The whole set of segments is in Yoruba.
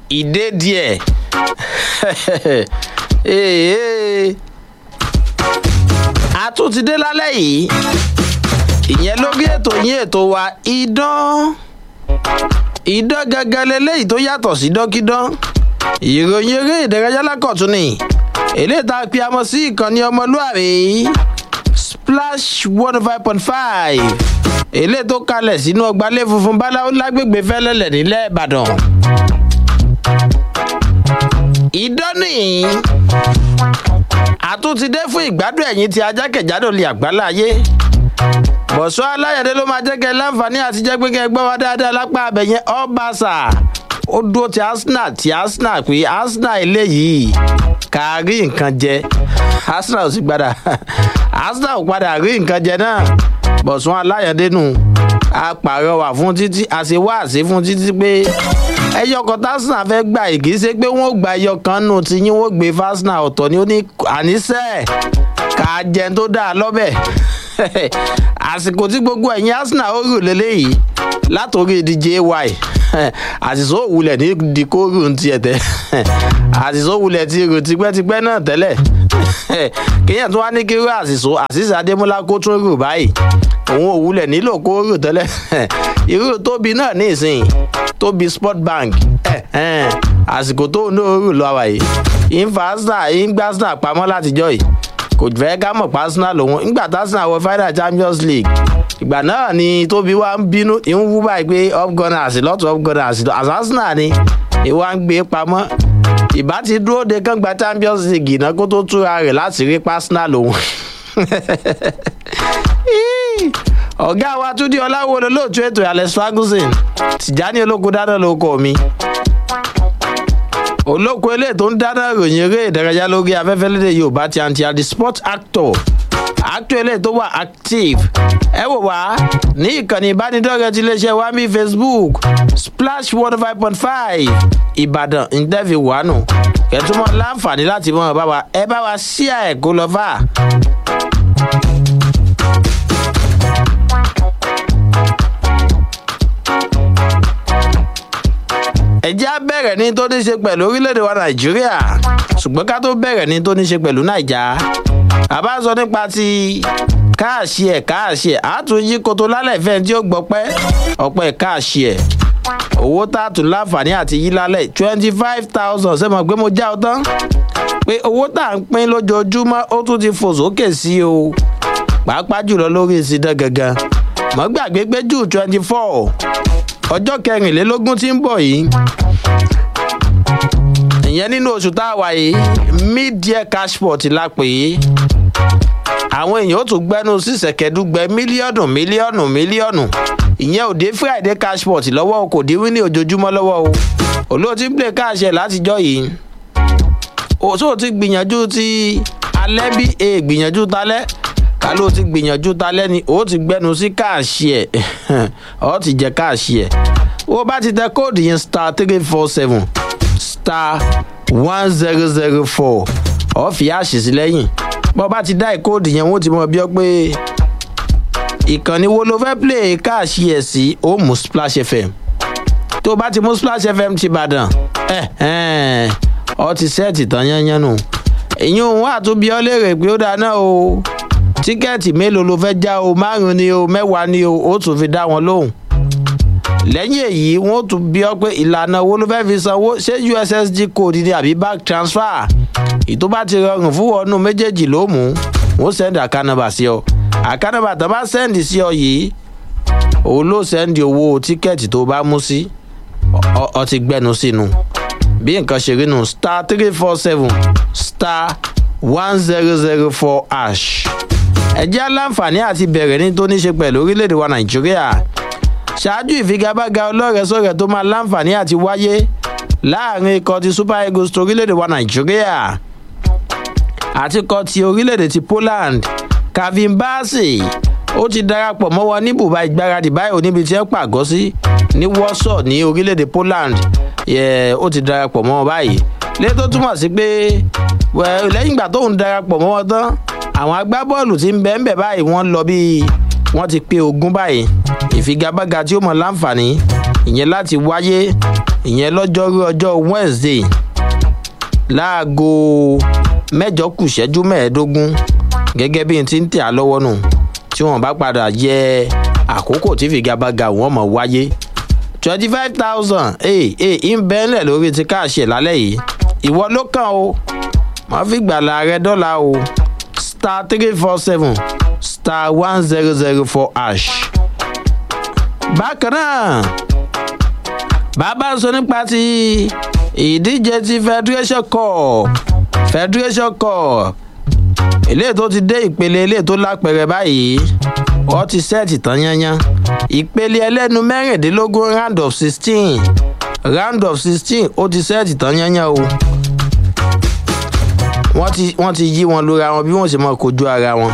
ìdé díẹ̀ Èè. a tún ti dé lálẹ́ yìí ìyẹn lórí ètò yín ètò wa idán idán gangan leléyìí tó yàtọ̀ sí dọ́kídán ìròyìn eré ìdárayá lákọ̀tún ni eléyìí tá a pe amọ̀ sí ìkànnì ọmọlúwàbí splash one five point five eléyìí tó kalẹ̀ sínú ọgbàlẹ̀ funfun báláwo lágbègbè fẹ́lẹ́lẹ̀ nílẹ̀ ìbàdàn idán nìyí àtúntìdé fún ìgbádùn ẹ̀yìn tí ajákèjádò lè àgbálá ayé bọ̀sọ́ aláyẹ̀dẹ́ ló máa jẹ́ kẹ́ láǹfààní àti jẹ́ pé kẹ́ gbọ́ wá dáadáa lápá abẹ̀yẹn ọ́bàṣà ó dúró ti arsenal ti arsenal pé arsenal eléyìí kà á rí nǹkan jẹ arsenal ò sì padà arsenal ò padà rí nǹkan jẹ náà bọ̀sọ́ aláyẹ̀dẹ́ nù a pàrọwà fún títí a ṣe wá àṣẹ fún títí pé ẹyọ kan tásínà fẹ́ gbà yìí kì í ṣe pé wọ́n gba ẹyọ kan nù tí yín wọ́n gbé fásínà ọ̀tọ̀ ni ó ní àníṣe kà á jẹun tó dáa lọ́bẹ̀ àsìkò tí gbogbo ẹ̀yin arsenal ó rò lélẹ́yìí látòrí dj ay àṣìṣó òwúlẹ̀ ní dikóòrù ń tiẹ̀ tẹ́ àṣìṣó òwúlẹ̀ ti rò tipẹ́tipẹ́ náà tẹ́lẹ̀ kéèyàn tó wá ní kíró àṣìṣó àṣìṣe adémọlá kó tún rò báyìí òun òwúlẹ̀ nílò kó rò tẹ́lẹ̀ irú tóbi náà ní ìsìn tóbi sport bank àsìkò tóun náà rò lọ́wọ́ yìí ìfà arsenal ìgbà arsenal pamọ́ látijọ́ yìí kò fẹ́ ká mọ̀ pa arsenal lòun nígbà tá arsenal wọ final champions league ìgbà náà ni tóbi wá ń bínú ń wú báyìí pé up gunners lọ́tọ̀ up gunners àti arsenal ni ìwà ń gbé pamọ́ ìbá ti dúró de kán gba champions league náà kó tó túra rẹ̀ láti rí arsenal lòun ọ̀gá wa túndí ọláwo lolóòtú ètò alex ferguson tìjání olóko dáná ló kọ mi olóko eléyìí tó ń dáná ròyìn eré ìdárayá lórí afẹ́fẹ́ lédè yorùbá ti àǹtí àdì sport actor actor eléyìí tó wà active ẹ wò wá ní ìkànnì ìbánidọ́rẹ̀ẹ́ ti iléeṣẹ́ wa mi facebook splash one five point five ìbàdàn interview wánu kẹtùmọ̀ láǹfààní láti mọ̀ bá wa ẹ bá wa ṣíà ẹ̀ kó lọ fà. ẹjẹ́ á bẹ̀rẹ̀ ní tó ní ṣe pẹ̀lú orílẹ̀-èdè wa nàìjíríà ṣùgbọ́n ká tó bẹ̀rẹ̀ ní tó ní ṣe pẹ̀lú nàìjà àbá sọ nípa ti káàṣì ẹ̀ káàṣì ẹ̀ àtún yí koto lálẹ́ ìfẹ́ tí ó gbọ́pẹ́ ọ̀pẹ́ káàṣì ẹ̀ owó tààtù láǹfààní àti yí lálẹ́ twenty five thousand ṣé mo gbé mo já ọ tán pé owó tá à ń pín lójoojúmọ́ ó tún ti fò sókè sí o pàápàá jùlọ lórí ìsìndán gangan mọ́ gbàgbé pé jù twenty four ọjọ́ kẹrìnlélógún tí ń bọ̀ yìí ìyẹn nínú oṣù tá a wà yìí mid-year cashport la pè é àwọn èèyàn ó tún gbẹnu sísẹ̀kẹ́dúgbẹ mílíọ̀nù mílíọ̀nù mílíọ̀nù ìyẹn ò dé friday cashport lọ́wọ́ o kò dé wí ní ojoojúmọ́ lọ́wọ́ o olóòtú ń play káàṣẹ látijọ́ yìí òṣò ti gbìyànjú ti alẹ́ bí e gbìyànjú talẹ́ ká ló ti gbìyànjú talẹ́ ni ó ti gbẹnu sí káàṣì ẹ̀ ọ́ ti jẹ káàṣì ẹ̀ ó bá ti tẹ kóòdù yẹn star three four seven star one zero zero four ọ́ fi àṣì sí lẹ́yìn bọ́ bá ti dá ìkóòdù yẹn wọ́n ti mọ bí ọ pé ìkànnì wo ló fẹ́ play káàṣì ẹ̀ sí ó mú splash fm tó bá ti mú splash fm ti bàdàn ẹ̀ ọ ti sẹ́ẹ̀tì tán yányán nù ìyún wà tó bí ọ léèrè pé ó dáná o tíkẹ́ẹ̀tì mélòó ló fẹ́ já o márùn ni o mẹ́wàá ni o ó tún fi dá wọn lóhùn lẹ́yìn èyí wọ́n tún bí ọ pé ìlànà owó ló fẹ́ fi sanwó ṣé ussd code ni àbí bank transfer ìtò bá ti rọrùn fún ọ̀nù méjèèjì ló mú wọ́n sẹ́ndì àkànnàbà sí ọ àkànnàbà tó bá sẹ́ndì sí ọ yìí òun ló sẹ́ndì owó tíkẹ́ẹ̀tì tó bá mú sí ọ ti gbẹnu sínú bí nǹkan ṣe rí nù star three four seven star one zero zero four ash ẹjẹ́ aláǹfààní àti bẹ̀rẹ̀ ní tó ní ṣe pẹ̀lú orílẹ̀-èdè wa nàìjíríà ṣáájú ìfigagbága ọlọ́rẹ̀ẹ́sọ̀rẹ̀ tó máa láǹfààní àti wáyé láàrin ikọ̀ ti super eagles ti orílẹ̀-èdè wa nàìjíríà àti ikọ̀ ti orílẹ̀-èdè ti poland kavin bassey ó ti darapọ̀ mọ́ wọn ní bùbá ìgbáradì báyìí níbi tí ẹ pàgọ́ sí ní warsaw ní orílẹ̀-èdè poland ó ti darapọ̀ mọ́ wọn báyìí lé tó túmọ̀ sí pé lẹ́yìn ìgbà tóun darapọ̀ mọ́ wọn tán àwọn agbábọ́ọ̀lù tí ń bẹ́ẹ̀ bẹ́ẹ̀ báyìí wọ́n lọ bíi wọ́n ti pé ogún báyìí ìfigagbága tí ó mọ̀ láǹfààní ìyẹn láti wáyé ìyẹn lọ́jọ́rú ọjọ́ wednesday láago mẹ́jọ kù ṣẹ́jú mẹ́ẹ̀ẹ́dógún gẹ́gẹ́ bí n ti ń tẹ̀ á lọ́wọ́ nù tí wọ́n bá padà yẹ àkókò tí fìgagbága wọn mọ̀ wáyé twenty five thousand ee ee ń bẹ́ẹ̀lẹ̀ lórí ti káàṣì lálẹ́ yìí ìwọ ló kàn o wọ́n fi gbàlà rẹ dọ́là o star three four seven star one zero zero four ash. bákan náà bàbá sọ nípa ti ìdíje ti federation cup federation cup eléyìí tó ti dé ìpele eléyìí tó lápẹrẹ báyìí wọ́n ti sẹ́ẹ̀tì tán yányán ìpele ẹlẹ́nu mẹ́rìndínlógún round of sixteen round of sixteen ó ti sẹ́ẹ̀tì tán yányán o wọ́n ti wọ́n ti yí wọn lóra wọn bí wọ́n sì mọ kojú ara wọn.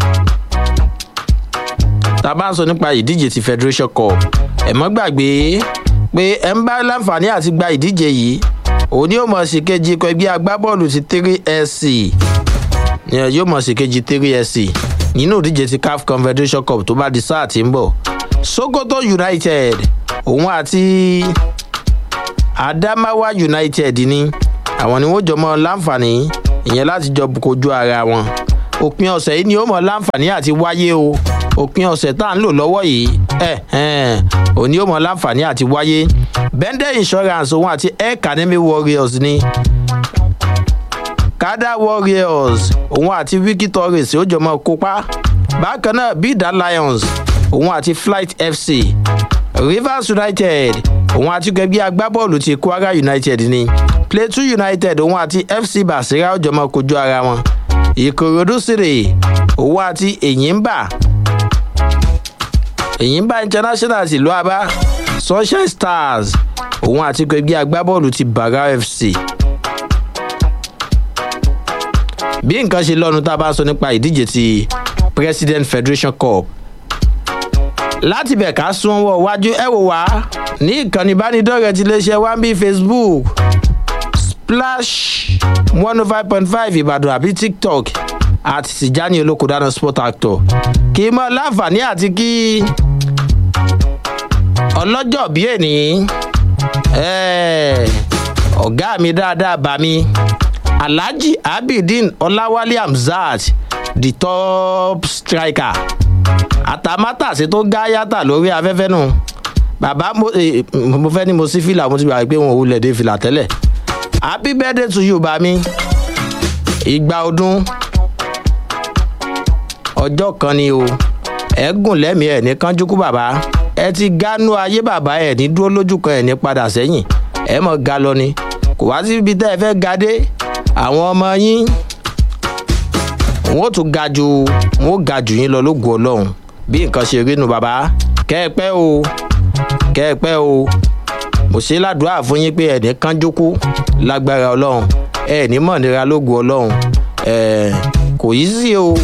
tá a bá ń sọ nípa ìdíje ti federation cup ẹ̀ mọ́ gbàgbé pé ẹ̀ ń bá láǹfààní àti gba ìdíje yìí òun ni yóò mọ̀ sí kejì ikọ̀ ẹgbẹ́ agbábọ́ọ̀lù ti three sc yóò mọ̀ sí kejì three sc nínú ìdíje ti caf confederation cup tó bá di sáà tí ń bọ̀ sokoto united òun àti adamawa united ni àwọn ni wọ́n jọ mọ́ láǹfààní ìyẹn láti jọ kojú ara wọn òpin ọ̀sẹ̀ yìí ni ó mọ̀ láǹfààní àti wáyé o òpin ọ̀sẹ̀ tá à ń lò lọ́wọ́ yìí ẹ̀ ẹ̀ òní ó mọ̀ láǹfààní àti wáyé bẹ́ndẹ̀ insurance òun àti air academy warriors ni kada warriors òun àti wiki torres ó jọ mọ́ kópa bákan náà bida lions òun àti flight fc rivers united òun àti gbẹgbẹ́ agbábọ́ọ̀lù ti kwara united ni plateau united òun àti fc basira ó jọ mọ́ kojú ara wọn ìkòròdú sírè òun àti èyínbà èyínbà international tìlú abá sunshine stars òun àti gbẹgbẹ́ agbábọ́ọ̀lù ti baga fc bí nǹkan ṣe lọ́nu tá a bá sọ nípa ìdíje ti president federation cup láti bẹ̀ ká sún ọwọ́ iwájú ẹ wò wá ní ìkànnì ìbánidọ́rẹ̀ẹ́ ti iléeṣẹ́ one b facebook splash one oh five point five ìbàdàn àbí tiktok àti tìjání olókòdáná sport actor kì í mọ láǹfààní àti kí ọlọ́jọ́ bí èní ọ̀gá mi dáadáa bá mi alhaji abidin ọláwálé hamzat the top striker àtàmátàsí tó gá yàtà lórí afẹ́fẹ́ nù bàbá mo fẹ́ ni mo sí fìlà mo ti gbà pé wọn ò wulẹ̀ dé fìlà tẹ́lẹ̀ happy birthday to you bami ìgbà ọdún ọjọ́ kan ni o ẹ gùn lẹ́mìí ẹ̀ ní kánjúkú bàbá ẹ ti gánú ayé bàbá ẹ̀ ní dúró lójú kan ẹ̀ ní padà sẹ́yìn ẹ mọ̀ ga lọ ni kò wá síbi tẹ́ ẹ fẹ́ ga dé àwọn ọmọ yín wọn ò tún ga ju wọn ò ga jù yín lọ lógun ọlọ́run bí nǹkan ṣe rí nu bàbá kẹ́ ẹ pẹ́ o kẹ́ ẹ pẹ́ o mo ṣe ládùúrà fún yín pé ẹ̀ní kánjúkú lágbára ọlọ́run ẹ̀ní mọ̀nira lógun ọlọ́run kò yí sí o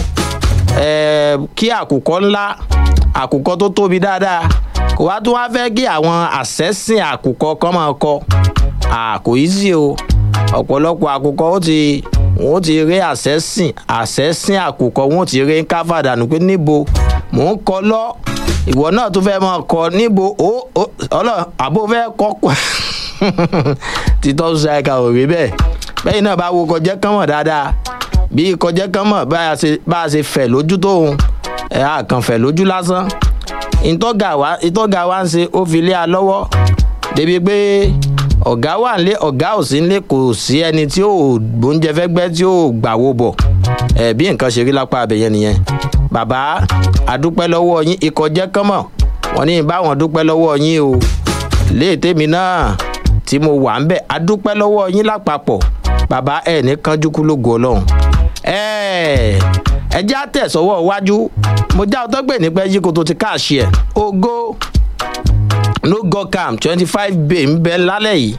kí àkùkọ ńlá àkùkọ tó tóbi dáadáa kò wá tó wá fẹ́ kí àwọn àṣẹ́sìn àkùkọ kan máa kọ kò yí sí o ọ̀pọ̀lọpọ̀ àkùkọ ó ti wọ́n ti rí àṣẹ́sìn àṣẹ́sìn àkùkọ wọ́n ti rí káfàdánù pé níbo mò ń kọ lọ ìwọ náà tó fẹ́ máa kọ níbo ó ọlọ àbó fẹ́ kọ́ pọ̀ títọ́ ṣáìka ò rí bẹ́ẹ̀ bẹ́ẹ̀ náà bá wo kọjá kán mọ̀ dáadáa bí kọjá kán mọ̀ bá a ṣe fẹ̀ lójú tóun ẹ̀ á kàn fẹ̀ lójú lásán ìtọ́gà wa ń ṣe ó fi lé a lọ́wọ́ débi pé ọ̀gá wà nílé ọ̀gá ò sí nílé kò sí ẹni tí ò gbóúnjẹ fẹ́ gbẹ́ tí ò gbàwó bọ̀ ẹ̀ bí nǹkan ṣe rí lápá abẹ́yẹn nìyẹn bàbá àdúpẹ́ lọ́wọ́ yín ikọ̀ jẹ́ kánmọ̀ wọ́n ní báwọn dúpẹ́ lọ́wọ́ yín o léètèmi náà tí mo wà ń bẹ̀ àdúpẹ́ lọ́wọ́ yín lápapọ̀ bàbá ẹ̀ ní kánjúkú lógo ọlọ́run ẹ̀ ẹ já tẹ̀sọ́wọ́ iwájú mo já ọtọ́ gbè nípa yí kó tó ti káàṣì ẹ̀ ogo no go cam twenty five bay ń bẹ lálẹ́ yìí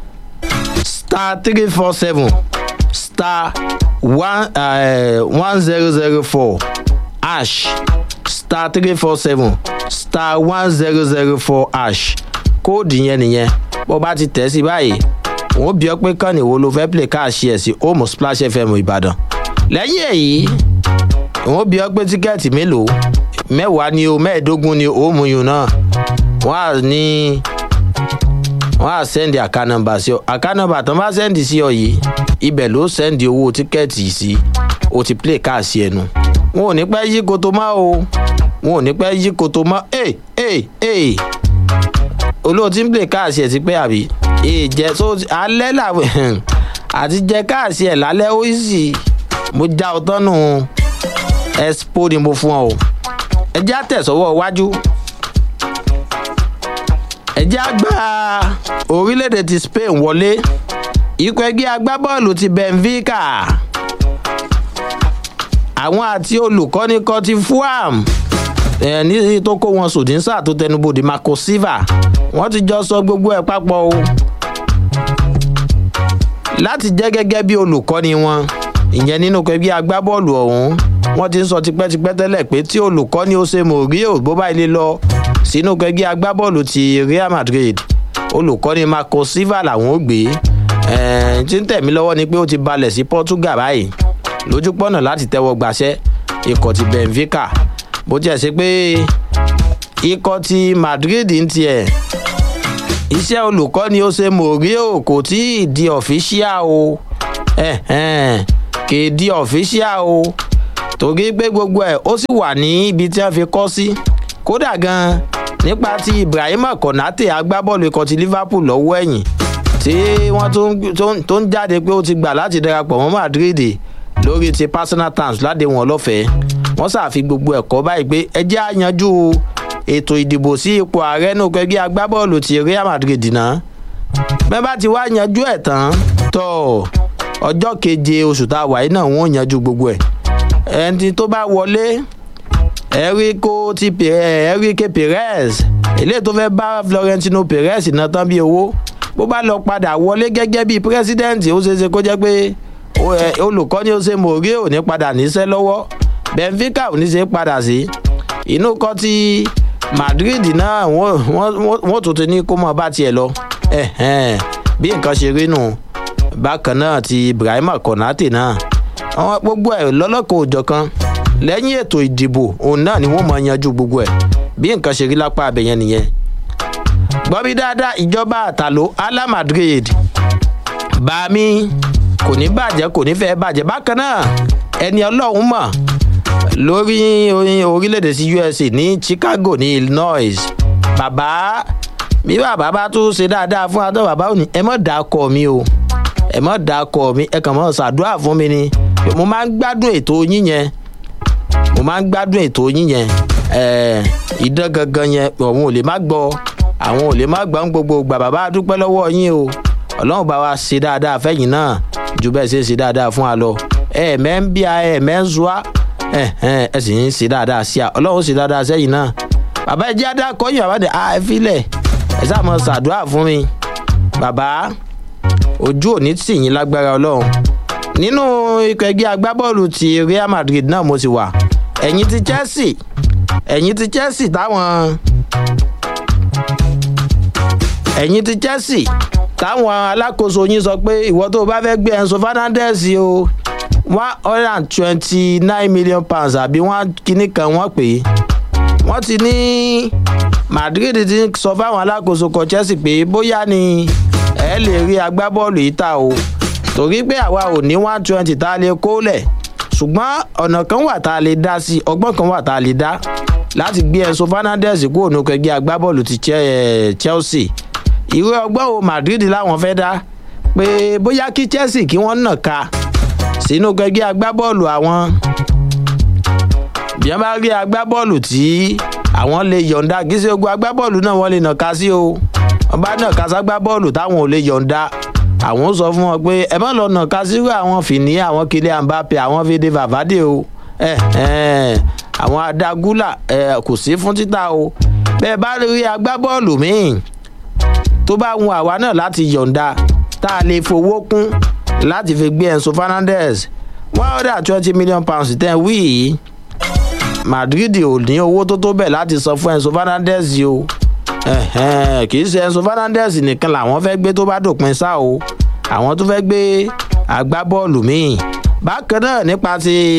star three four seven star one one zero zero four ash star three four seven star one zero zero four ash kóòdù yẹn nìyẹn bó bá ti tẹ̀ sí báyìí wọ́n bí ọ pé kàn ní wo ló fẹ́ play káàṣì ẹ̀ sí home splash fm ìbàdàn lẹ́yìn èyí wọ́n bí ọ pé tíkẹ́ẹ̀tì mélòó mẹ́wàá ni o mẹ́ẹ̀ẹ́dógún ni o mú yun náà wọ́n á ní wọ́n á sẹ́ndì àká nọmba sí ọ àká nọmba tó ń bá sẹ́ndì sí ọ yìí ibẹ̀ ló sẹ́ndì owó tíkẹ́ẹ̀tì sí o ti play káàsì ẹnu wọn ò ní pẹ́ yí koto mọ́ o wọn ò ní pẹ́ yí koto mọ́ ẹ̀ ẹ̀ ẹ̀ olóòtú ń play káàsì ẹ̀ ti pẹ́ àbí ìjẹ́ so alẹ́ làwọn àti jẹ káàsì ẹ̀ lálẹ́ ó sì mo já ọ tán nù expo ni mo fún ọ o ẹ jẹ́ àtẹ̀sọ́wọ́ iwájú ẹ jẹ́ àgbà orílẹ̀-èdè ti spain wọlé ikọ̀ ẹgbẹ́ agbábọ́ọ̀lù ti benfica àwọn àti olùkọ́ni kan ti fuam ẹ̀ ní tó kó wọn sòdínsà tó tẹnubodè marco silva wọ́n ti jọ sọ gbogbo ẹ̀ papọ̀ o láti jẹ́ gẹ́gẹ́ bí olùkọ́ni wọn ìyẹn nínú ẹgbẹ́ agbábọ́ọ̀lù ọ̀hún wọ́n ti ń sọ tipẹ́tipẹ́ tẹ́lẹ̀ pé tí olùkọ́ni ó ṣe mòríò bó bá ilé lọ sínú ẹgbẹ́ agbábọ́ọ̀lù ti real madrid olùkọ́ni marco silva làwọn ó gbé tí ń tẹ̀mí lọ́wọ́ ni pé ó ti balẹ̀ sí portugal báyìí lójúpọ̀nà láti tẹ́wọ́ gbàṣẹ́ ikọ̀ ti benfica bó tiẹ̀ ṣe pé ikọ̀ ti madrid ń tiẹ̀ iṣẹ́ olùkọ́ni ó ṣe mòríò kò tí ì di ọ̀fíṣíà o kì í di ọ̀fíṣíà o torí pé gbogbo ẹ̀ ó sì wà ní ibi tí wọ́n fi kọ́ sí kódà gan nípa ti ibrahim konate agbábọ́ọ̀lù ikọ̀ ti liverpool lọ́wọ́ ẹ̀yìn tí wọ́n tó ń jáde pé ó ti gbà láti darapọ̀ mọ́ madrid lórí ti personal terms láde wọn lọ́fẹ̀ẹ́ wọ́n ṣàfi gbogbo ẹ̀kọ́ báyìí pé ẹ jẹ́ àyanjú ètò ìdìbò sí ipò ààrẹ nù kẹgbẹ́ agbábọ́ọ̀lù ti real madrid náà bẹ́ẹ̀ bá ti wá yanjú ẹ̀ tán tọ́ ọjọ́ keje oṣù tá a wà yìí náà wọ́n yanjú gbogbo ẹ̀ ẹni tó bá wọlé erico ti erike perez eléyìí tó fẹ́ bá florentino perez náà tán bí owó bó bá lọ padà wọlé gẹ́gẹ́ bí pírẹ́sídẹ́ǹtì ó ṣeéṣe kó jẹ́ pé olùkọ́ni ó ṣe mòrí ò ní padà níṣẹ́ lọ́wọ́ benfica ò ní ṣe padà sí inú kan ti madrid náà wọ́n tún ti ní kó mọ̀ bá tiẹ̀ lọ bí nǹkan ṣe rí nù bákan náà ti ibrahim konate náà àwọn gbogbo ẹ̀ lọ́lọ́kan òjọ̀ kan lẹ́yìn ètò ìdìbò òun náà ni wọ́n mọ̀ yanjú gbogbo ẹ̀ bí nǹkan ṣe rí lápá abẹ̀yẹn nìyẹn gbọ́bí dáadáa ìjọba àtàló ala madrid bàmí kò ní bàjẹ́ kò ní fẹ́ bàjẹ́ bákan náà ẹni ọlọ́run mọ̀ lórí orílẹ̀-èdè sí usa ní chicago ní illinois bàbá bí bàbá bá tún ṣe dáadáa fún adó bàbá òní ẹ mọ̀ dá kọ mi o ẹ mọ̀ dá kọ mi ẹ kàn mọ̀ ṣàdúrà fún mi ni mo máa ń gbádùn ètò yín yẹn mo máa ń gbádùn ètò yín yẹn ìdán gangan yẹn òun ò lè má gbọ́ àwọn ò lè má gbọ́ ń gbogbo gbà bàbá dúpẹ́ lọ́wọ́ yín o ọlọ́run bá wa ṣe dáadáa fẹ́yìn náà ju bẹ́ẹ̀ ṣe ṣe dáadáa fún wa lọ ẹ̀ẹ̀mẹ́ ń bí a ẹ̀ẹ̀mẹ́ ń zuwa ẹ sì ń ṣe dáadáa sí a ọlọ́run ṣe dáadáa sẹ́yìn náà bàbá ẹ jẹ́ adá kọ́yìn bàbá dẹ̀ ẹ filẹ̀ ẹ sáà mọ ṣàdúrà fún mi bàbá ojú òní tì yín lágbára ọlọ́run nínú ikọ̀ ẹgbẹ́ agbábọ́ọ̀lù ti real madrid náà mo sì wà ẹ̀yìn ti chelsea ẹ̀yìn ti chelsea táwọn ẹ̀yìn ti chelsea táwọn alákòóso yín sọ pé ìwọ tó o bá fẹ́ gbé enzo fernandez o one hundred and twenty nine million pounds àbí wọ́n kíní kan wọ́n pè é wọ́n ti ní madrid ti sọ fáwọn alákòóso kan chelsea pé bóyá ni ẹ lè rí agbábọ́ọ̀lù yìí ta o torí pé àwa ò ní one twenty tá a lè kó lẹ̀ ṣùgbọ́n ọ̀nà kan wà tá a lè dá sí ọgbọ́n kan wà tá a lè dá láti gbé enzo fernandez kúrò ní kẹgbẹ́ agbábọ́ọ̀lù ti chelsea ìwé ọgbọ́n wo madrid láwọn fẹ́ dá pé bóyá kí chelsea kí wọ́n nà ká sínú kẹgbẹ́ agbábọ́ọ̀lù àwọn bí wọ́n bá rí agbábọ́ọ̀lù tí àwọn lè yọ̀ǹda kí sí ogun agbábọ́ọ̀lù náà wọ́n lè nà ká sí o wọ́n bá nà ká ságbábọ́ọ̀lù táwọn ò lè yọ̀ǹda àwọn sọ fún wọn pé ẹ má lọ nà ká sírò àwọn fìní àwọn kílẹ̀ àǹbápẹ àwọn fèdè vàvádé o àwọn adagúlà kò sí fún títà o bẹ́ẹ̀ bá rí agbábọ́ọ̀lù míì tó bá wun àwa náà láti yọ̀ǹda tá a lè fowó kún láti fi gbé enzo fernandez one hundred and twenty million pounds tẹ́ wí yìí madrid ò ní owó tó tó bẹ̀ láti san fún enzo fernandez o kì í ṣe enzo fernandez nìkan làwọn fẹ́ gbé tó bá dòpin sá o àwọn tó fẹ́ gbé agbábọ́ọ̀lù míì bákan náà nípa ti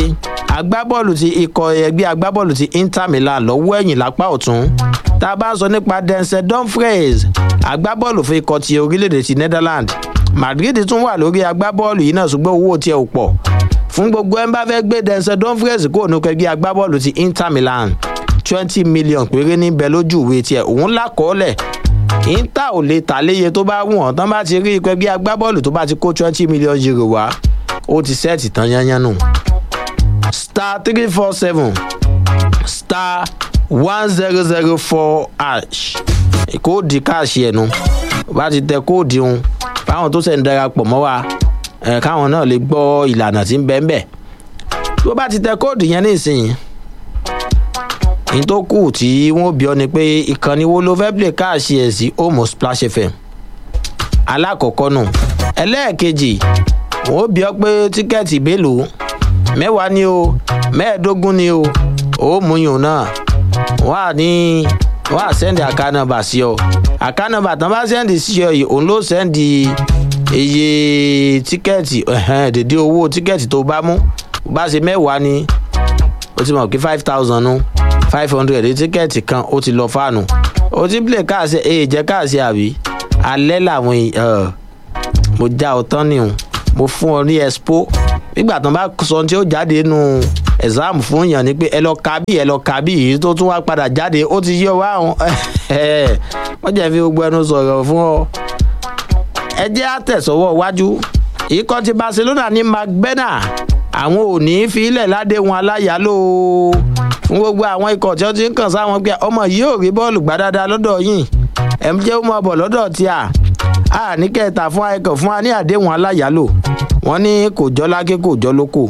agbábọ́ọ̀lù ti ikọ̀ ẹgbẹ́ agbábọ́ọ̀lù ti inter milan lọ́wọ́ ẹ̀yìn lápá ọ̀tún tá a bá ń sọ nípa denzel dumfries agbábọ́ọ̀lù fún ikọ̀ ti orílẹ̀-èdè ti netherlands madrid tún wà lórí agbábọ́ọ̀lù yìí náà ṣùgbọ́n owó tiẹ̀ ò pọ̀ fún gbogbo ẹ̀ ń bá fẹ́ gbé denzel dumfries kó ònú kẹgbẹ́ agbábọ́ọ̀lù ti inter milan twenty million péré níbẹ̀ lójú ìwé tiẹ̀ òun lákọọ́lẹ̀ inter ò lè tà léye tó bá wù wọ́n tán bá ti rí ikọ̀ ẹgbẹ́ agbábọ́ọ̀lù tó bá ti kó twenty million euro wá ó ti sẹ́ẹ̀tì tán yányán nù. star three four seven star one zero zero four hash kóòdì káàṣì ẹ̀nu bá ti tẹ kóòdì ń fáwọn tó sẹ̀ ń darapọ̀ mọ́ wa ẹ̀ káwọn náà lè gbọ́ ìlànà tí ń bẹ́ẹ̀ bẹ́ẹ̀ tó bá ti tẹ kóòdì yẹn nísìnyí ní tó kù tí wọ́n bí ọ ni pé ìkànnì wo ló fẹ́ play káàṣì ẹ̀ sí homo splash fm alákọ̀ọ́kọ́ nù ẹlẹ́ẹ̀kejì wọ́n bí ọ pé tíkẹ́ẹ̀tì mélòó mẹ́wàá ni o mẹ́ẹ̀ẹ́dógún ni o ó mú yùn náà wọ́n á ní wọ́n á sẹ́ndì àkànnàbà sí ọ àkànnàbà tán bá sẹ́ndì sí ọ yìí òun ló sẹ́ndì iye tíkẹ́ẹ̀tì dèdè owó tíkẹ́ẹ̀tì tó bá mú bá ṣe mẹ́wàá ni ó ti mọ̀ kí five thousand nu five hundred tíkẹ́ẹ̀tì kan ó ti lọ fáànù ó ti play káàsì èyí jẹ́ káàsì àbí alẹ́ làwọn èèyàn mo já ọ tán nìhun mo fún ọ ní expo nígbà tán bá sọ tí ó jáde nù exam fún yàn ni pé ẹ lọ ka bí ẹ lọ ka bí èyí tó tún wá padà jáde ó ti yọ wá àwọn wọ́n jẹ́ fi gbogbo ẹnu sọ̀rọ̀ fún ọ. ẹ jẹ́ àtẹ̀sọ́wọ́ iwájú ikọ̀ ti barcelona ní magbena àwọn ò ní í fi ilẹ̀ ládéhùn aláyàló fún gbogbo àwọn ikọ̀ tí wọ́n ti ń kàn sáwọn pé ọmọ yìí ò rí bọ́ọ̀lù gbá dáadáa lọ́dọ̀ yìí ẹ̀ ń jẹ́ ó mọ̀ bọ̀ lọ́dọ̀ tí a a ní kẹta fún ayẹkọ̀ fún wa ní àdéhùn aláyàló wọ́n ní kò jọ́ lákè kò jọ́ lóko.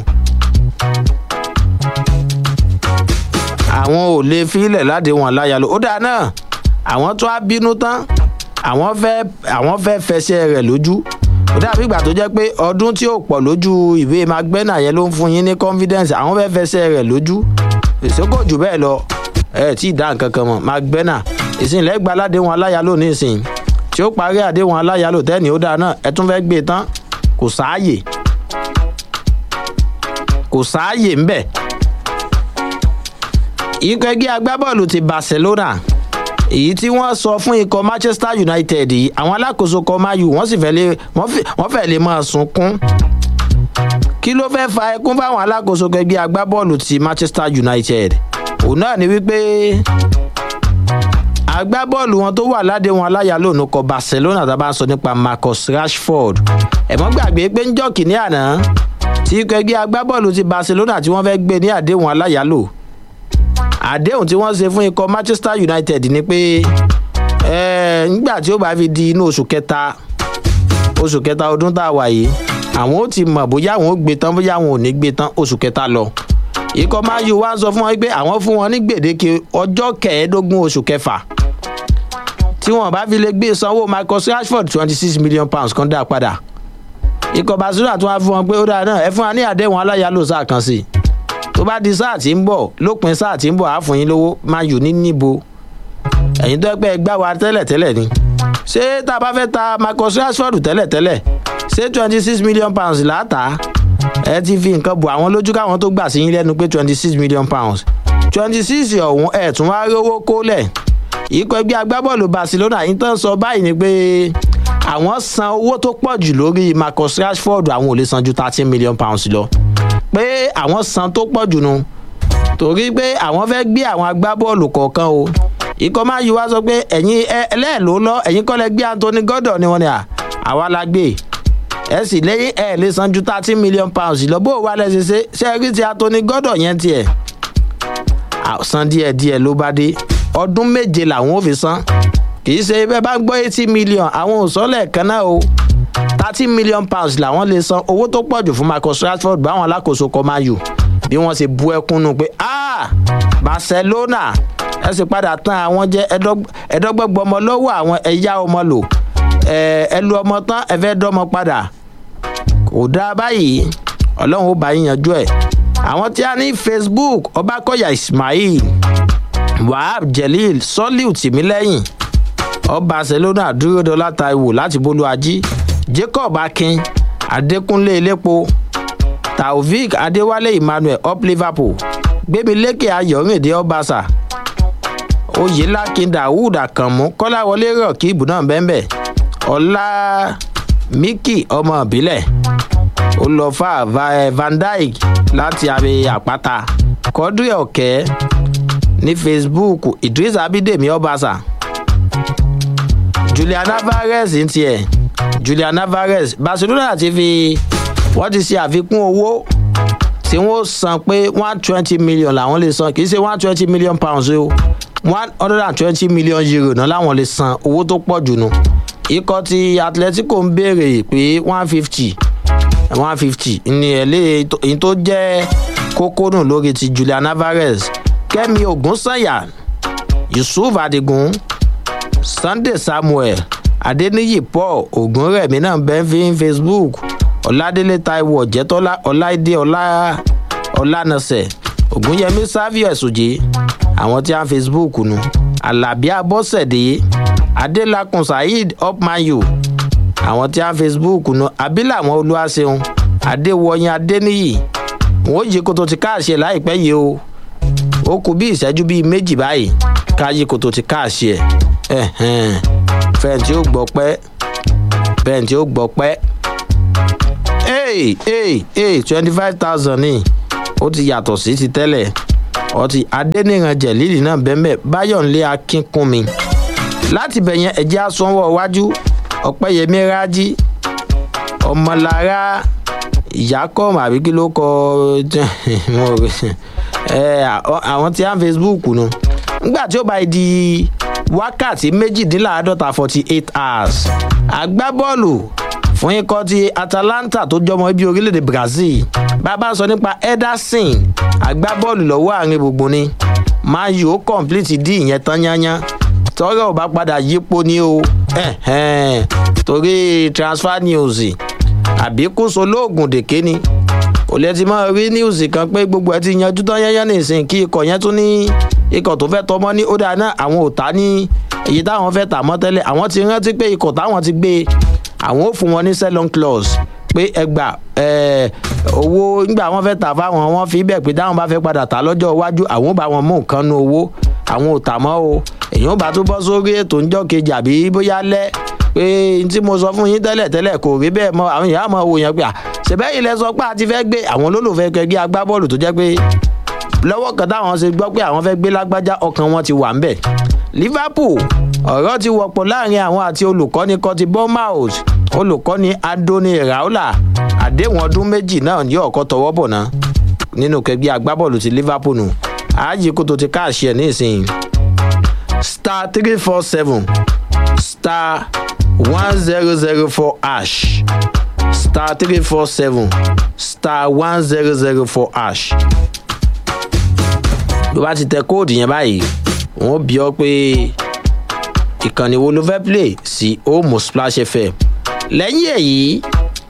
àwọn ò lè fi ilẹ̀ ládéhùn aláyàló ó dáa náà àwọn tó á bínú tán àwọn fẹ́ àwọn fẹ́ fẹsẹ̀ rẹ̀ lójú ó dàbí ìgbà tó jẹ́ pé ọdún tí ò pọ̀ lójú ìwé magbena yẹn ló ń fún yín ní confidence àwọn fẹ́ fẹsẹ̀ rẹ̀ lójú ìsókò jù bẹ́ẹ̀ lọ ẹ tí ì dá nǹkan kan mọ̀ magbena ìsìnlẹ̀ gba aládéhùn aláyàló ní ìsìn tí ó parí àdéhùn aláyàló tẹ́ni ó dáa náà ẹ tún fẹ́ gbé e tán kò sáàyè kò sáàyè ń bẹ̀. ikọ̀ ẹgbẹ́ agbábọ́ọ̀lù ti barcelona èyí tí wọ́n sọ fún ikọ̀ manchester united yìí àwọn alákòóso kọ mayu wọ́n sì fẹ́ lè wọ́n fẹ́ lè máa sunkún kí ló fẹ́ fa ẹkún fáwọn alákòóso ẹgbẹ́ agbábọ́ọ̀lù ti manchester united òun náà ni wípé agbábọ́ọ̀lù wọn tó wà ládéhùn aláyàló òun kọ barcelona tá a bá ń sọ nípa marcus rashford ẹ̀mọ́ gbàgbé pé ń jọ́kì ní àná tí ikọ̀ ẹgbẹ́ agbábọ́ọ̀lù ti barcelona tí wọ́n fẹ́ gbé ní àdéhùn aláyàló àdéhùn tí wọ́n ṣe fún ikọ̀ manchester united ni pé nígbà tí ó bá fi di inú oṣù kẹta oṣù kẹta ọdún tá a wà yìí àwọn ó ti mọ̀ bóyá àwọn ó gbé tán bóyá àwọn ò ní gbé tán oṣù kẹta lọ ikọ̀ mayu wá ń sọ fún wọn pé àwọn fún wọn ní gbèdéke ọjọ́ kẹẹ̀ẹ́dógún oṣù kẹfà tí wọn bá fi lè gbé sanwó marcus rashford twenty six million pounds kan dá padà ikọ̀ barcelona tún wá fún wọn pé ó dáa náà ẹ fún wa ní àdéhùn aláyàlò sáà kan sí i tó bá di sáà tí ń bọ̀ lópin sáà tí ń bọ̀ á fún yín lówó mayu ní níbo ẹ̀yin tó ẹ pẹ́ gbá wa tẹ́lẹ̀tẹ́lẹ̀ ni ṣé tá a bá fẹ́ ta marcus rashford tẹ́lẹ̀tẹ́lẹ̀ ṣé twenty six million pounds láàtà ẹ ti fi nǹkan bò àwọn lójú káwọn tó gbà sí yín lẹ́nu pé twenty six million pounds twenty six ọ̀hún ẹ̀ tún wá rówó kólẹ̀ ikọ̀ ẹgbẹ́ agbábọ́ọ̀lù barcelona yìí tán sọ báyìí ni pé àwọn san owó tó pọ̀ jù lórí marcus rashford àwọn ò lè san ju thirteen million pounds lọ pé àwọn san tó pọ̀ jù nu torí pé àwọn fẹ́ gbé àwọn agbábọ́ọ̀lù kọ̀ọ̀kan o ikọ̀ máa yí wá sọ pé ẹ̀yin ẹlẹ́ẹ̀ló lọ ẹ̀yin kọ́lẹ̀ gbé anthony gordon ni wọ́n ní à àwa la gbé ẹ sì lẹ́yìn ẹ̀ lè san ju thirteen million pounds lọ bó o wá lẹ́sẹ̀ ṣe ṣe rí ti anthony gordon yẹn tiẹ̀ san díẹ̀díẹ̀ ló bá dé ọdún méje làwọn ò fi san kì í ṣe bẹ́ẹ̀ bá gbọ́ eighty million àwọn ò sọ lẹ́ẹ̀kan náà o thirty million pounds làwọn lè san owó tó pọ̀ jù fún marcus rashford báwọn alákòóso kọ́ máa yù bí wọ́n ṣe bu ẹkún nù pé ah barcelona ẹ sì padà tán àwọn jẹ́ ẹ̀ẹ́dọ́gbọ̀gbọ̀ ọmọ lọ́wọ́ àwọn ẹ̀yà ọmọ lò ẹ lu ọmọ tán ẹ fẹ́ dọ́mọ padà kò dáa báyìí ọlọ́run ó bá yín yanjú ẹ̀ àwọn tí a ní facebook ọbakọ̀yà ismail wahab jelil soliu tìmílẹ́yìn ọ barcelona dúró dọ́là taiwo láti bólú ají jacob akin adékúnlé elépo taofik adéwálé emmanuel up liverpool gbémilékè ayọ̀rìndé ọbaṣà oyèlákin dawood àkànmú kọ́láwọlé rọ̀kìbù náà bẹ́ẹ̀ ọlá miki ọmọ ìbílẹ̀ olùfà van dijk láti abẹ àpáta kọ́dúrẹ́ ọ̀kẹ́ ní facebook idris abidemi ọbaṣà julian alvarez ń tiẹ̀ julian alvarez barcelona ti fi wọ́n ti ṣe àfikún owó tí wọ́n san pé one twenty million làwọn lè san kì í ṣe one twenty million pounds o one hundred and twenty million euro náà làwọn lè san owó tó pọ̀ jù nù ikọ̀ ti atletico ń béèrè pé one fifty one fifty ní ẹ̀lẹ́ èyí tó jẹ́ kókó nù lórí ti julian alvarez kẹ́mi ogunsanya yusuf adigun sunday samuel adeniyi paul ogunrẹ̀mí náà bẹ́ẹ̀ fi facebook ọ̀làdélé taiwo ọ̀jẹ̀tọ́lá ọ̀láìdé ọ̀lànàṣẹ̀ ògúnyẹmí savio ẹ̀sùjẹ́ àwọn tí a ń facebook nu alábí abọ́sẹ̀dé adélakùn saheed upmayo àwọn tí a ń facebook nu abiláwọn olúwaṣeun adéwọyìn adéníyì wọn ò yí koto ti káàṣẹ láìpẹ́ yìí o ó kú bí ìṣẹ́jú bíi méjì báyìí káyé koto ti káàṣẹ ẹ̀ fẹ̀ǹtì ó gbọ́ pẹ́ fẹ̀ǹtì ó gbọ́ pẹ́ hey hey hey twenty five thousand ní ó ti yàtọ̀ sí ti tẹ́lẹ̀ ọtí adẹ́nìran jẹ̀lílì náà bẹ́ẹ̀ báyọ̀nlé akínkúnmi láti bẹ̀yẹn ẹ̀jẹ̀ asánwó iwájú ọ̀pẹ́yẹmí rájí ọmọlára ìyákọ́m àbí kí ló kọ àwọn tí a ń facebook nu nígbà tí ó bá di wákàtí méjìdínláàádọ́ta forty eight hours agbábọ́ọ̀lù fún ikọ̀ ti atalanta tó jọmọ ibi orílẹ̀-èdè brazil bàbá sọ nípa ederson agbábọ́ọ̀lù lọ́wọ́ àárín gbogbo ni man u ó complete dí ìyẹn tán yányán tọ́rọ̀ ò bá padà yípo ní o torí transfer news àbí kóso lóògùn dèké ni kò lè ti máa rí news kan pé gbogbo ẹ ti yanjú tán yányán nìsín kí ikọ̀ yẹn tún ní ikọ̀ tó fẹ́ tọmọ́ ní ó dáa náà àwọn ò ta ní èyí táwọn fẹ́ tà mọ́ tẹ́lẹ̀ àwọn ti rántí pé ikọ̀ táwọn ti gbé àwọn ò fún wọn ní selon clause pé ẹgbà owó nígbà wọn fẹ́ tà fáwọn wọn fi bẹ̀ pé táwọn bá fẹ́ padà tà lọ́jọ́ iwájú àwọn ò bá wọn mú nǹkan nu owó àwọn ò tà mọ́ o èyàn ò bá tó bọ́ sórí ètò ńjọ́ kejì àbí bóyá lẹ́ pé tí mo sọ fún yín tẹ́lẹ̀ tẹ́lẹ̀ kò rí bẹ́ẹ̀ mọ́ àwọn èèyàn àmọ́ wò yẹn pé à ṣèbẹ́ ilẹ̀ sọ pé a ti fẹ́ gbé àwọn olólùfẹ́ kẹgbẹ́ agbábọ́ọ̀lù tó jẹ́ pé lọ́wọ́ kan táwọn ṣe gbọ́ pé àwọn fẹ́ gbé lágbájá ọkàn wọn ti wà ń bẹ̀ liverpool ọ̀rọ̀ ti wọ̀pọ̀ láàrin àwọn àti olùkọ́ni kọtí bournemouth olùkọ́ni adoni raula àdéhùn ọdún méjì náà yóò ọkọ tọwọ́ bọ̀ ná nínú kẹgbẹ́ agbábọ́ọ̀lù ti liverpool nù ààyè kó tó ti káàṣì ẹ̀ nísìnyí star three four seven star one zero zero four ash star three four seven star one zero zero four ash ló bá ti tẹ kóòdù yẹn báyìí wọn bí ọ pé ìkànnì wo ló fẹ́ play sí omo splash fm lẹ́yìn èyí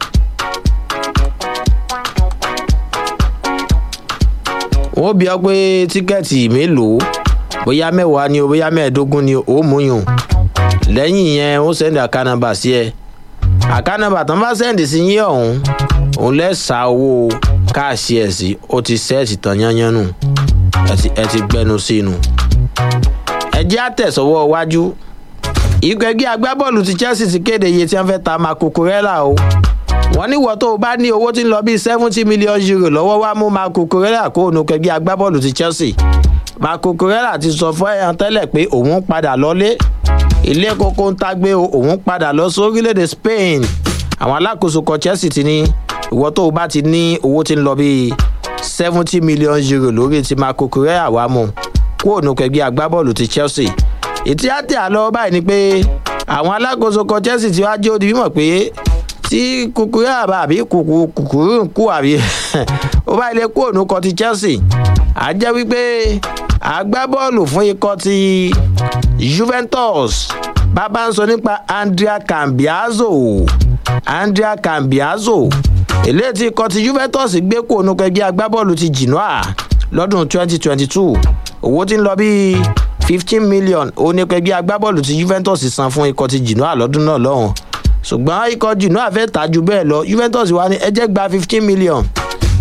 wọ́n bí ọ pé tíkẹ́ẹ̀tì mélòó bóyá mẹ́wàá ni o bóyá mẹ́ẹ̀ẹ́dógún ni o mú yùn lẹ́yìn yẹn ó sẹ́ndì àkànnàbà sí ẹ àkànnàbà tán bá sẹ́ndì sí yín ọ̀hún òun lẹ́sà owó káàsì ẹ̀ sí ó ti sẹ́ẹ̀tì tán yányán nù ẹ ti gbẹnu sí inú ẹ jẹ́ àtẹ̀sọ́wọ́ iwájú ikọ̀ ẹgbẹ́ agbábọ́ọ̀lù ti chelsea ti kéde iye tí wọ́n fẹ́ ta marco corella o wọ́n ní wọ́n tó o bá ní owó tí ń lọ bíi seventy million euro lọ́wọ́ wá mú marco corella kó o nu kẹgbẹ́ agbábọ́ọ̀lù ti chelsea marco corella ti sọ fún ẹ̀yàn tẹ́lẹ̀ pé òun padà lọ́lé ilé kókó ń tagbé o òun padà lọ sí orílẹ̀-èdè spain àwọn alákòóso kan chelsea ti ní ìwọ́ tó o bá ti ní owó tí ń lọ bíi seventy million euro lórí ti marco corella wá mú kó o nu kẹgbẹ́ agbábọ́ọ̀lù ti chelsea ìtí àti àlọ́ báyìí ni pé àwọn alákòóso kan chelsea ti wá jẹ́ òdi mímọ̀ pé tí kúkúrú àbá àbí kúkúrú ń kú àbí ó bá ilé kú òun kan ti chelsea á jẹ́ wípé agbábọ́ọ̀lù fún ikọ̀ ti juventus bàbá ń sọ nípa andrea cambiazo andrea cambiazo eléyìí tí ikọ̀ ti juventus gbé kú òun kẹgbẹ́ agbábọ́ọ̀lù ti genoa lọ́dún 2022 owó tí ń lọ bíi fifteen million onípẹ̀gbẹ́ agbábọ́ọ̀lù tí juventus san fún ikọ̀ ti genoa lọ́dún náà lọ́hùn ṣùgbọ́n ikọ̀ genoa fẹ́ tà ju bẹ́ẹ̀ lọ juventus wà ní ẹjẹ́ gba fifteen million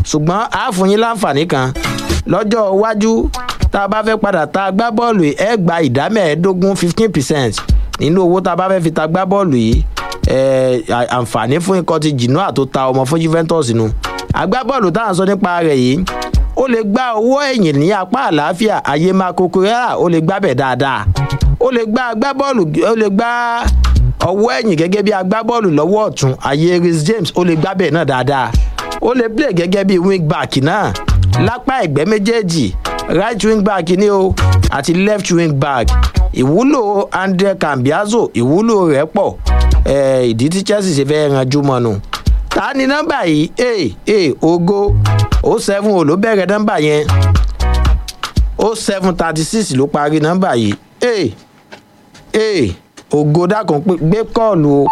ṣùgbọ́n a fún yín láǹfààní kan lọ́jọ́ iwájú tá a bá fẹ́ padà ta agbábọ́ọ̀lù yìí ẹ gba ìdá mẹ́ẹ̀ẹ́dógún fifteen percent nínú owó tá a bá fẹ́ fi ta agbábọ́ọ̀lù yìí àǹfààní fún ikọ̀ ti jìnnà tó ta ọmọ fún juventus nu agbábọ́ọ̀lù táwọn sọ nípa rẹ̀ yìí ó lè gba owó ẹ̀yìn ní apá àlàáfíà ayé máa kokorẹ́rà ó lè gbábẹ̀ dáadáa ó lè gba agbábọ́ọ̀lù ó lè gba ọwọ́ ẹ̀yìn gẹ́gẹ́ bí agbábọ́ọ̀lù lọ́wọ́ ọ̀tún ayé rhys james ó lè gbábẹ̀ náà dáadáa ó lè play gẹ́gẹ́ bí wing back náà lápá ẹ̀gbẹ́ méjèèjì right wing back ni o àti left wing back ìwúlò andre cambiazo ìwúlò rẹ̀ pọ̀ ìdí tí chelsea ṣe fẹ́ ranjú mọ́nu ta ni nọ́mbà yìí ee ee ogo o seven o ló bẹ̀rẹ̀ nọ́mbà yẹn o seven thirty six ló parí nọ́mbà yìí ee ee ògo dákun gbé kọ́ọ̀lù o.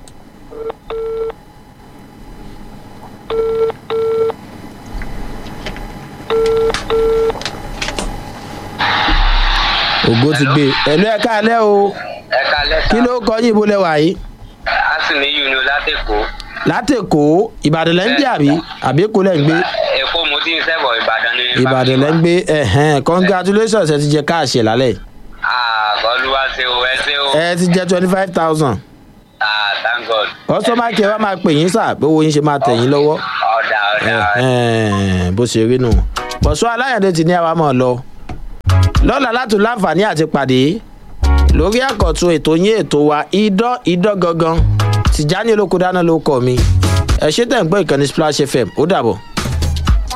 ògo ti gbé ẹ̀lú ẹ̀ka alẹ́ o ẹ̀ka lẹ́sà. kí ló kọ yín ibo lẹ́wà yìí. a sì ní yìí ni látẹ̀kọ́. látẹ̀kọ́ ìbàdàn lẹ́ ń gbé àbí àbí èkó lẹ́ ń gbé èkó mo ti ń sẹ́bọ̀ ìbàdàn ní. ìbàdàn lẹ́ ń gbé ẹ̀hẹ́n congratulations ẹ ti jẹ káàṣì lálẹ́ àgọ́lùwà ṣe o ẹ ṣe o. ẹ ti jẹ twenty five thousand ah thank god. kọ́sọ́mà kí ẹ wá máa pè yín sà bí owó yín ṣe máa tẹ̀ yín lọ́wọ́ ọ̀dà ọ̀dà. ẹ̀hẹ́n, bó ṣe rí nù bọ̀sọ́ aláyàndé ti ní àwa mọ̀ lọ lọ́la láti láǹfààní àti pàdé lórí àkọ́tún ètò yín ètò wa idán idán gangan tìjáni olóko dáná ló kọ́ mi ẹ ṣe tẹ̀ ń gbọ́ ìkànnì splash fm ó dàbọ̀.